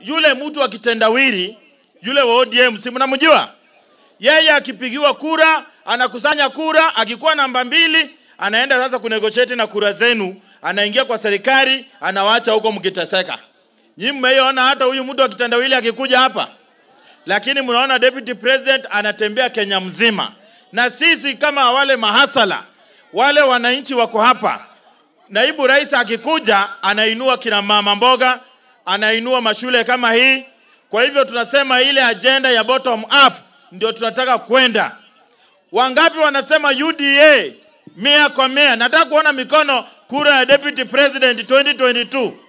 yule mtu wa kitendawili yule wa ODM, si mnamjua? Yeye akipigiwa kura anakusanya kura, akikuwa namba mbili anaenda sasa kunegotiate na kura zenu, anaingia kwa serikali, anawacha huko mkiteseka. Nyinyi mmeiona hata huyu mtu wa kitendawili akikuja hapa, lakini mnaona deputy president anatembea Kenya mzima, na sisi kama wale mahasala wale wananchi wako hapa, naibu rais akikuja anainua kina mama mboga, anainua mashule kama hii. Kwa hivyo tunasema ile agenda ya bottom up ndio tunataka kwenda. Wangapi wanasema UDA mia kwa mia? Nataka kuona mikono kura ya deputy president 2022.